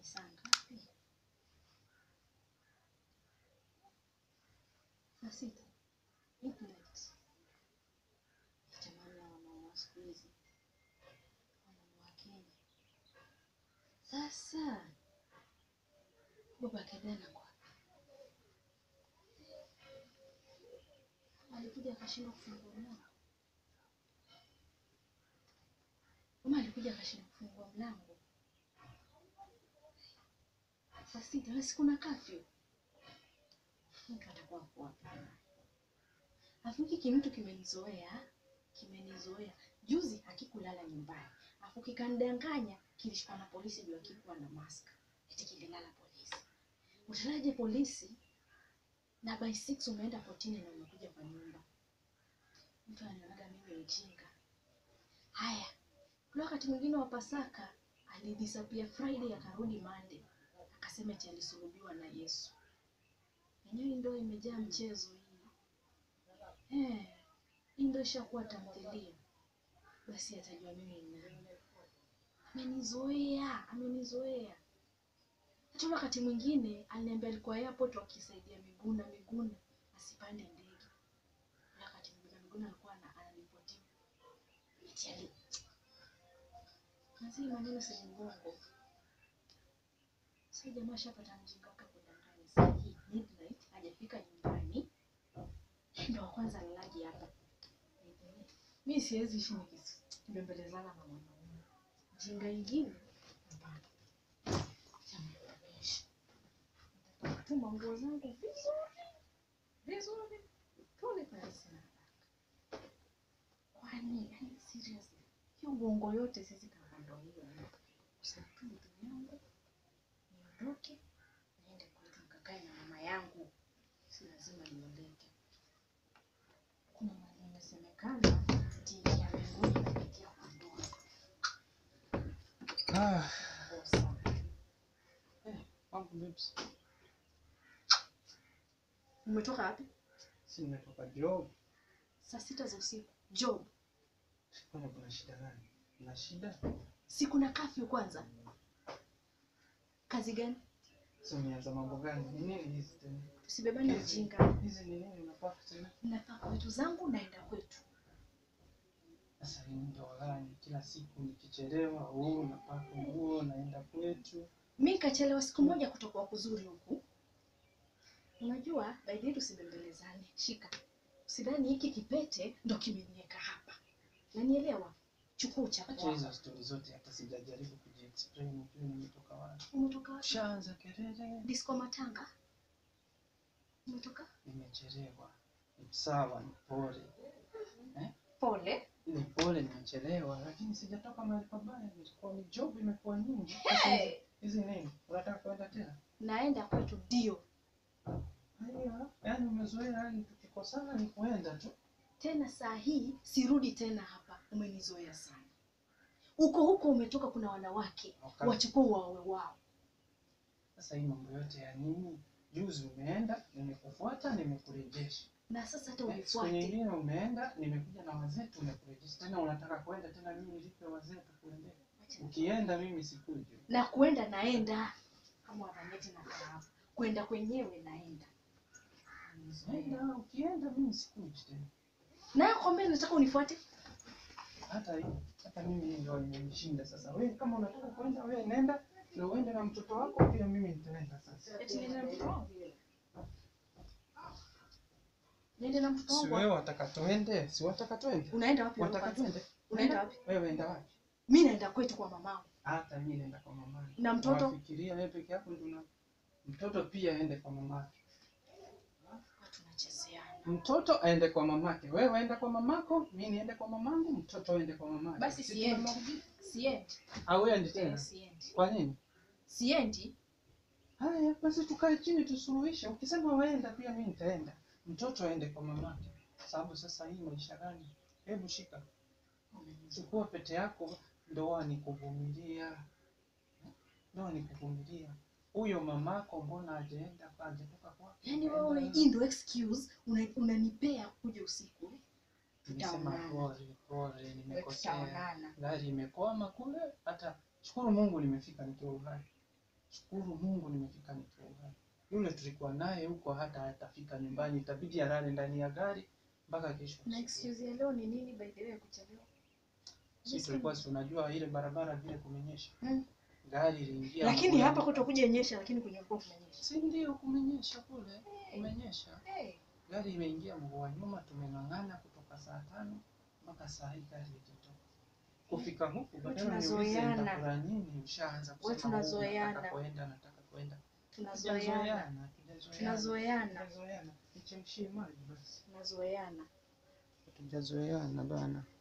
ni saa ngapi? Saa sita. Midnight. Jamani, hawa wanaume wa siku hizi wanaume wa Kenya. Sasa baba Kedena kwa alikuja akashindwa kufungua mlango, ama alikuja akashindwa kufungua mlango saa sita na siku na kafyu, mtu atakuwa ako wapi? Alafu hiki kimtu kimenizoea, kimenizoea. Juzi hakikulala nyumbani, alafu kikanidanganya kilishikwa na polisi juu akikuwa na mask, eti kililala polisi. Utalaje polisi na by six umeenda kotini na umekuja kwa nyumba? Mtu ananionaga mimi mjinga. Haya, kuna wakati mwingine wa Pasaka alidisappear Friday akarudi Monday, akasema eti alisulubiwa na Yesu. Yenyewe ndio imejaa mchezo hii. Eh, hii ndio ishakuwa tamthilia. Basi atajua mimi ni nani. Amenizoea, amenizoea. Hata ule wakati mwingine aliniambia alikuwa airport wakisaidia Miguna Miguna asipande ndege. Ule wakati Miguna Miguna alikuwa ana- ananipotia. Eti ali Nazii maneno si mgongo. Sasa jamaa shapata mjinga wake kudanganya. Saa hii midnight hajafika nyumbani. Ndio wa kwanza lalaji hapa. Mi siwezi ishi nikibembelezana na mwanaume. Jinga ingine hapana. Chamaanisha. Nataka kutuma nguo zangu vizuri vizuri, pole pale sina haraka. Kwani yani seriously, hiyo gongo yote sisi kama ndo hiyo kusema tu vitu vyangu niondoke niende kwetu nikakae na mama yangu, si lazima niondeke. Kuna mali imesemekana ati ya mbinguni inapitia kwa ndoa. Ah, Nguo sana. wangu babes. Umetoka wapi? Si nimetoka job. Saa sita za usiku. Job, Kwani kuna shida gani? Kuna shida? si kuna kafyu kwanza? Kazi gani? Sasa umeanza mambo gani? Ni nini hizi tena? Tusibebane ujinga. Hizi ni nini unapaka tena? Napaka vitu zangu naenda kwetu. Sasa hii ndio gani? Kila siku nikichelewa, huu napaka nguo naenda kwetu. Mi nikachelewa siku moja kutoka kwa kuzuri huku. Unajua, by the way tusibembelezane. Shika. Usidhani hiki kipete ndo kimeniweka hapa. Nanielewa? Chukua uchafu Acha wako. hizo stori zote hata sijajaribu kujiexplain ujue nimetoka wapi. Umetoka wapi? Ushaanza kelele. Disco Matanga. Umetoka? Nimechelewa. Ni sawa, ni pole. Pole. Ni pole nimechelewa, lakini sijatoka mahali pabaya. Nilikuwa ni job imekuwa nyingi. Sasa hizi- Hey! hizi nini? Unataka kwenda tena? Naenda kwetu ndio. Haya, yani umezoea, yani tukikosana ni kuenda tu. Tena saa hii sirudi tena hapa. Umenizoea sana. Huko huko umetoka kuna wanawake. Wakati- Wachukue wawe wao. Sasa hii mambo yote ya nini? Juzi umeenda, nimekufuata, nimekurejesha. Na sasa hata Eh, Siku unifuate. nyingine umeenda, nimekuja na wazee, tumekurejesha. Tena unataka kwenda tena, mimi nilipe wazee tukuendee. Ukienda mimi sikuji. na kwenda naenda kama wananyeti na kahawa kwenda kwenyewe naenda Enda, ukienda mimi sikuji tena. na kwambia nataka unifuate Hata hii, hata mimi hii ndio imenishinda sasa. Wewe kama unataka kwenda, wewe nenda na uende na mtoto wako, pia mimi nitaenda sasa. eti niende na mtoto wangu niende na mtoto Si wangu wewe wataka tuende? Si wataka tuende? unaenda wapi wewe Wataka kwanza? tuende? unaenda wapi Wewe enda wapi? mi naenda kwetu kwa mamangu Hata mimi naenda kwa mama. Na mtoto? Nafikiria wewe peke yako ndio una mtoto pia aende kwa mamake. watu tunachezeana Mtoto aende kwa mamake, wewe enda kwa mamako, mimi niende kwa mamangu, mtoto aende kwa mamake. Basi Si siendi. tunamaliza? siendi Au endi Eh, tena? siendi Kwa nini? siendi Haya, basi tukae chini tusuluhishe. Ukisema waenda pia mimi nitaenda. Mtoto aende kwa mamake. Sababu sasa hii maisha gani? Hebu shika. Chukua pete yako, ndoa ni kuvumilia. Ndoa ni kuvumilia. Huyo mamako mbona hajaenda hajatoka kwake? yaani Kaenda wewe na- hii ndo excuse una- unanipea kuja usiku Nilisema Tutaonana. pole pole, nimekosea. tutaonana Gari imekwama kule, hata shukuru Mungu nimefika nikiwa uhai. shukuru Mungu nimefika nikiwa uhai. Yule tulikuwa naye huko hata hatafika nyumbani, itabidi alale ndani ya gari mpaka kesho. Na asubuhi. excuse ya leo ni nini by the way ya kuchelewa? Sisi tulikuwa si unajua ile barabara vile kumenyesha. Mm. Gari iliingia. Lakini mvua. hapa kutokuja nyesha lakini kwenye mkoa kumenyesha. Si ndio kumenyesha kule? Kumenyesha. Hey. Gari imeingia mguu wa nyuma, tumeng'ang'ana kutoka saa tano mpaka saa hii gari itatoka. Kufika huku badala niulize tunazoeana. nitakula nini, ushaanza Wewe kusema "Oh, tunazoeana." nataka kwenda, nataka kwenda. Tunazoeana. Tunazoeana, Tunazoeana. tunazoeana. Nichemshie maji basi. Tunazoeana. Tunazoeana bana.